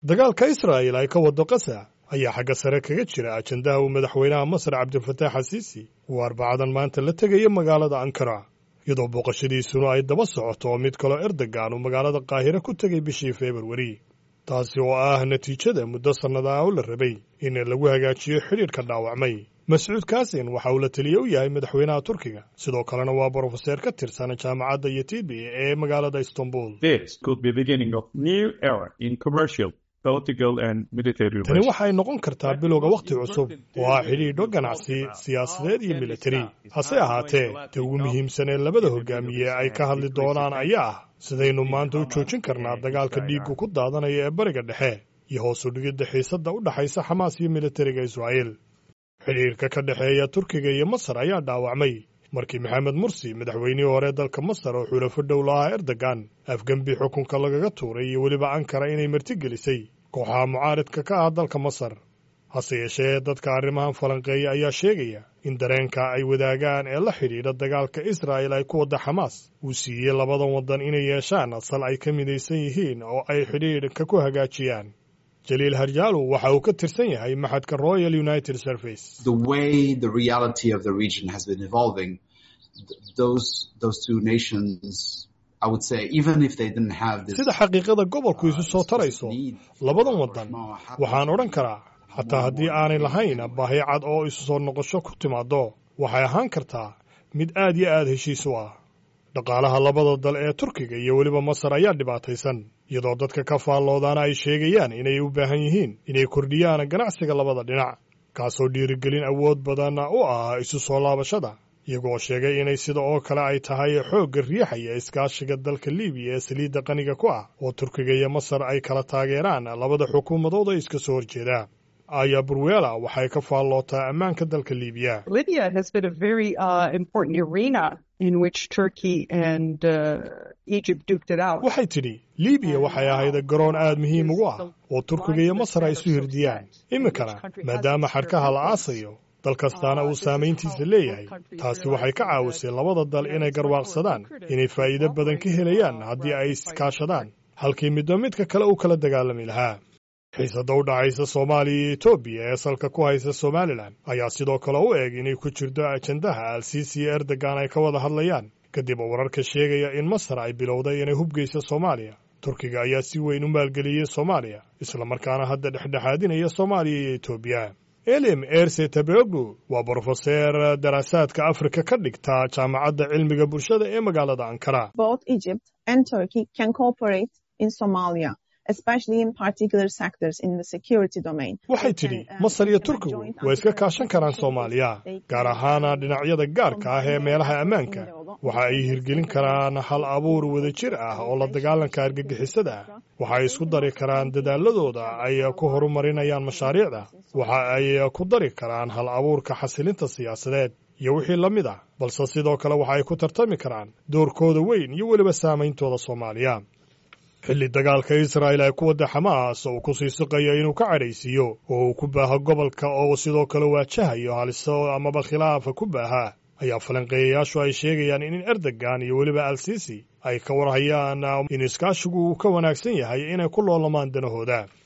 dagaalka israa'il ay ka waddo qasa ayaa xagga sare kaga jira ajandaha uu madaxweynaha masar cabdilfataax xasiisi uu arbacadan maanta la tegaya magaalada ankara iyadoo booqashadiisuna ay daba socoto oo mid kaloo erdogan uu magaalada qaahire ku tegay bishii februari taasi oo ah natiijada muddo sannadaha oo la rabay in lagu hagaajiyo xidhiidhka dhaawacmay mascuud kaasin waxa uu la teliye u yahay madaxweynaha turkiga sidoo kalena waa brofeseer ka tirsan jaamacadda yatibi ee magaalada istanbul tani waxay noqon kartaa bilowga wakhti cusub oo ah xidhiidho ganacsi siyaasadeed iyo militari hase ahaatee ta ugu muhiimsan ee labada hogaamiye ay ka hadli doonaan ayaa ah sidaynu maanta u joojin karnaa dagaalka dhiiggu ku daadanaya ee bariga dhexe iyo hoos u dhigidda xiisadda u dhaxaysa xamaas iyo militariga israa'iil xidhiidhka ka dhexeeya turkiga iyo masar ayaa dhaawacmay markii maxamed mursi madaxweynihii hore dalka masar oo xulafo dhow lahaa erdogan afgembi xukunka lagaga tuuray iyo weliba ankara inay martigelisay kooxaha mucaaridka ka ah dalka masar hase yeeshee dadka arrimahan falanqeeya ayaa sheegaya in dareenka ay wadaagaan ee la xidhiidha dagaalka israa'il ay ku wadda xamaas uu siiyey labadan waddan inay yeeshaan asal ay ka midaysan yihiin oo ay xidhiidhka ku hagaajiyaan jaliil harjaalu waxa uu ka tirsan yahay maxadka royal united service sida xaqiiqada gobolku isu soo tarayso labadan waddan waxaan odhan karaa xataa haddii aanay lahayn baahi cad oo isu soo noqosho ku timaaddo waxay ahaan kartaa mid aad iyo aad heshiis u ah dhaqaalaha labada dal ee turkiga iyo weliba masar ayaa dhibaataysan iyadoo dadka ka faalloodaana ay sheegayaan inay u baahan yihiin inay kordhiyaan ganacsiga labada dhinac kaasoo dhiirigelin awood badan u ah isu soo laabashada iyagoo sheegay inay sida oo kale ay tahay xoogga riixaya iskaashiga dalka libiya ee saliidda qaniga ku ah oo turkiga iyo masar ay kala taageeraan labada xukuumadood ee iska soo horjeeda aya burwela waxay ka faallootaa ammaanka dalka libiya waxay tidhi libiya waxay ahayd garoon aad muhiim ugu ah oo turkiga iyo masar ay isu hirdiyaan iminkana maadaama xadhkaha la aasayo dal kastaana uu saamayntiisa leeyahay taasi waxay ka caawisay labada dal inay garwaaqsadaan inay faa'iido badan ka helayaan haddii ay iskaashadaan halkii midba midka kale u kala dagaalami lahaa xiisadda u dhacaysa soomaaliya iyo etoobiya ee salka ku haysa somalilan ayaa sidoo kale u eg inay ku jirto ajandaha alsiisi iyo erdogan ay ka wada hadlayaan kadib wararka sheegaya in masar ay bilowday inay hubgeysa soomaaliya turkiga ayaa si weyn u maalgeliyey soomaaliya islamarkaana hadda dhexdhexaadinaya soomaaliya iyo etoobiya elim erse tabegu waa brofeseer daraasaadka afrika ka dhigta jaamacadda cilmiga bulshada ee magaalada ankara waxay tidhi masar iyo turkigu way iska kaashan karaan soomaaliya gaar ahaana dhinacyada gaarka ah ee meelaha ammaanka waxa ay hirgelin karaan hal abuur wadajir ah oo la dagaalanka argagixisada ah waxa ay isku dari karaan dadaaladooda ay ku horumarinayaan mashaariicda waxa ay ku dari karaan hal abuurka xasilinta siyaasadeed iyo wixii la mid ah balse sidoo kale waxa ay ku tartami karaan doorkooda weyn iyo weliba saameyntooda soomaaliya xilli dagaalka israa'il ay ku wadda xamaas uu ku sii siqayo inuu ka cadhaysiiyo oo uu ku baaho gobolka oo sidoo kale waajahayo haliso amaba khilaafa ku baaha ayaa falanqeeyayaashu ay sheegayaan in erdogan iyo weliba al siisi ay ka warhayaan in iskaashigu uu ka wanaagsan yahay inay ku loolamaan danahooda